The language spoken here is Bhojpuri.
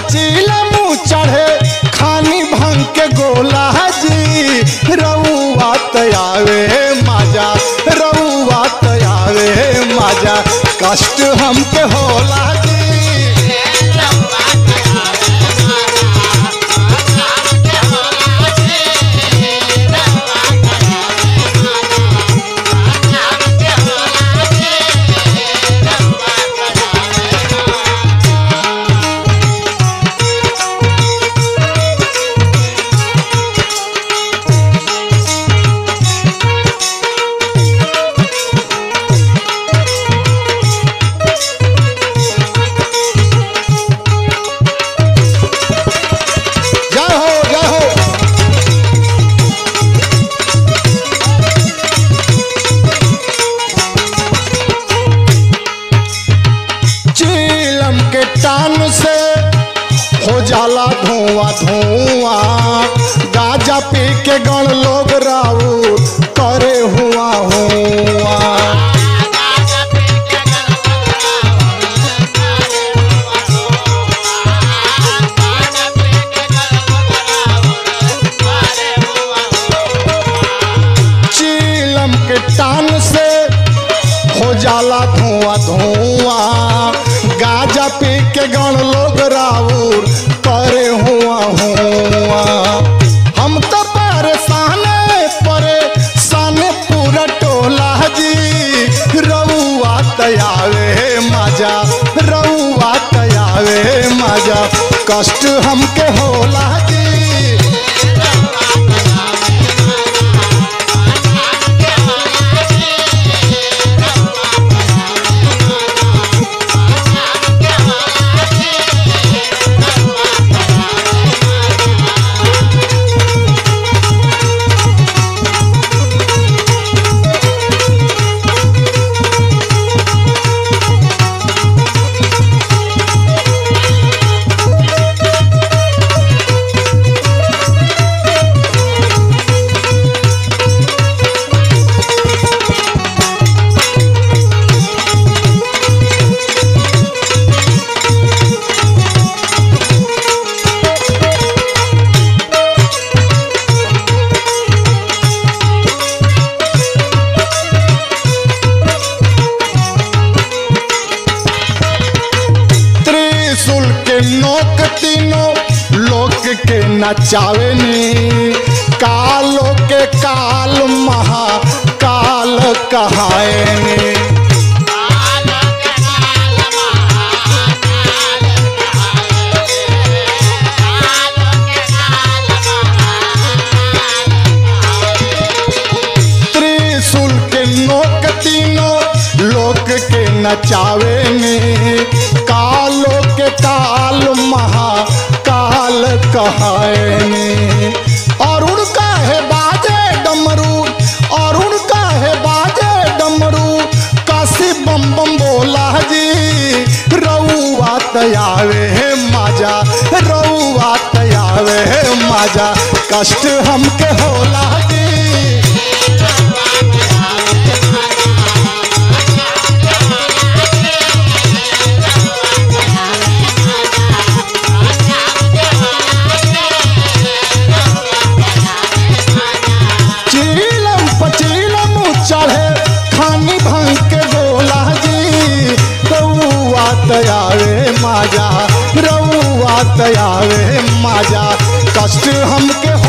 पचीला मुँह चढ़े खानी भंग के गोला जी रउआ तयावे माजा रउआ तयावे माजा कष्ट हमके होला जी जय हो जय हो चीलम के टान से हो जाला धुआं धुआं गाजा पी के गण लोग राऊ करे हुआ हुआ चीलम के टान से हो जाला धुआं धुआं गाजा पी के गण लोग राउर करे हुआ हुआ हम तो परेशान परेशान पूरा टोला जी रउआ तयावे मजा रउआ तयावे मजा कष्ट हमके होला जी त्रिशूल के नोक तीनों लोक के नचावे नी कालो के काल महा काल कहाए नी त्रिशूल के नोक तीनों लोक के नचावे नी कालो के काल महा काल कहाए नी अरुण काहे बाजे डमरू अरुण काहे बाजे डमरू काशी बम बम बोला जी रउआ तयावे माजा रउआ तयावे माजा कष्ट हमके होला जी चीलम पचीलम चढ़े खानी भंग के गोला जी रउआ तयावे माजा रउआ तयावे माजा कष्ट हमके